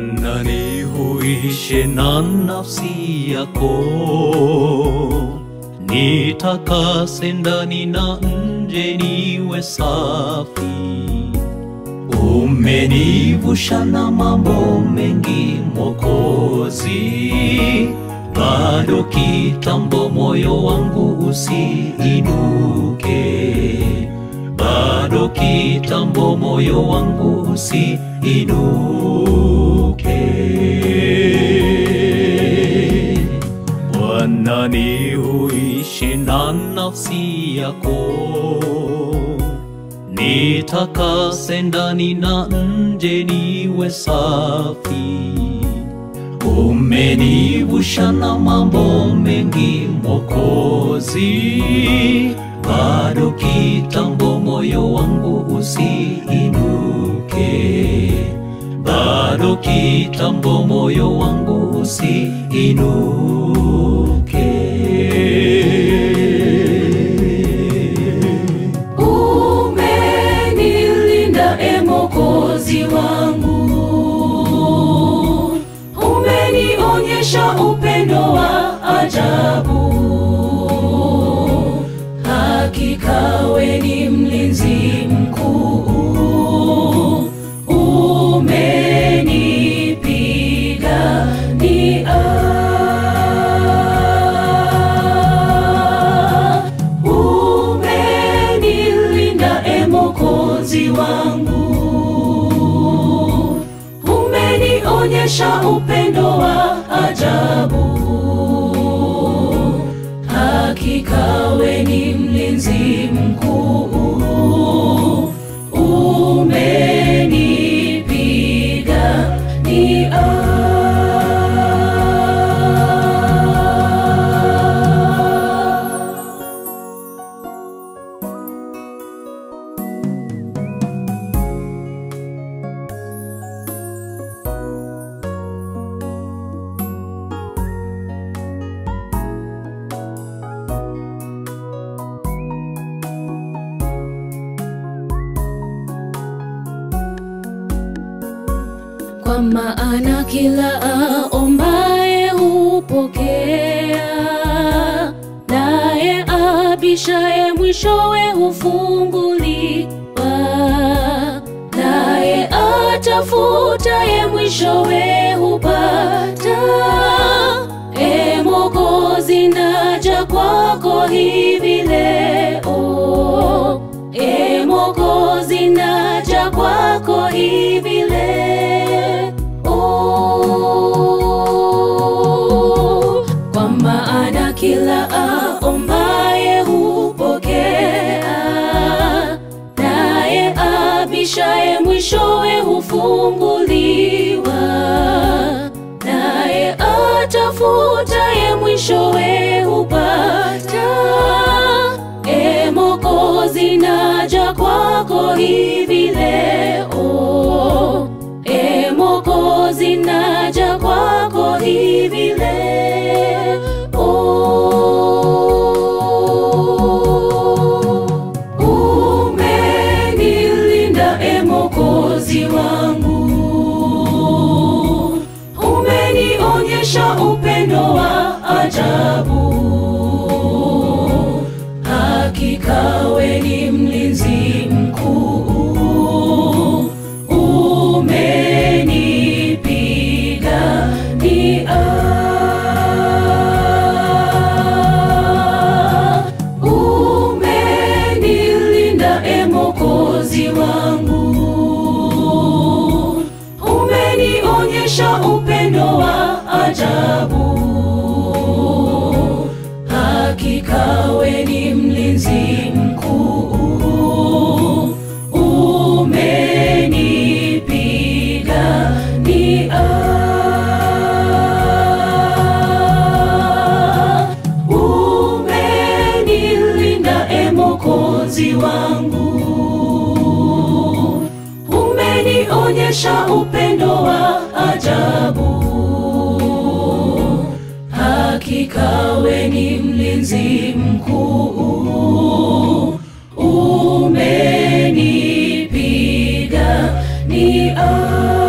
Bwana nihuishe na nafsi yako, nitakase ndani na nje, niwe safi. Umenivusha na mambo mengi Mwokozi, bado kitambo moyo wangu usiinuke, bado kitambo moyo wangu usiinuke. Bwana nihuishe na nafsi yako nitakase ndani na nje, niwe safi. Umenivusha na mambo mengi Mwokozi, bado kitambo moyo wangu usiinuke, bado kitambo moyo wangu usiinuke. Umenilinda e Mwokozi wangu, umenionyesha upendo wa ajabu. Hakika we ni mlinzi mkuu, umenipigania. Umenilinda e Mwokozi wangu, umenionyesha upendo wa ajabu. Hakika we ni mlinzi mkuu, umenipigania. Kwa maana kila aombaye hupokea, naye abishaye mwishowe hufunguliwa, naye atafutaye mwishowe hupata. E Mwokozi, naja kwako hivi leo. E Mwokozi, naja kwako hivi leo. Kwa maana kila aombaye hupokea, naye abishaye mwishowe hufunguliwa, naye atafutaye mwishowe hupata. E Mwokozi, naja kwako hivi leo. E Mwokozi, naja kwako hivi leo. Umenilinda e Mwokozi wangu, umenionyesha upendo wa ajabu. Hakika we ni mlinzi mkuu, umenipigania. Umenilinda e Mwokozi wangu, umenionyesha upendo wa ajabu. Hakika we ni mlinzi mkuu, umenipigania. Umenilinda e Mwokozi wangu, umenionyesha upendo wa ajabu. Hakika we ni mlinzi mkuu, umenipigania.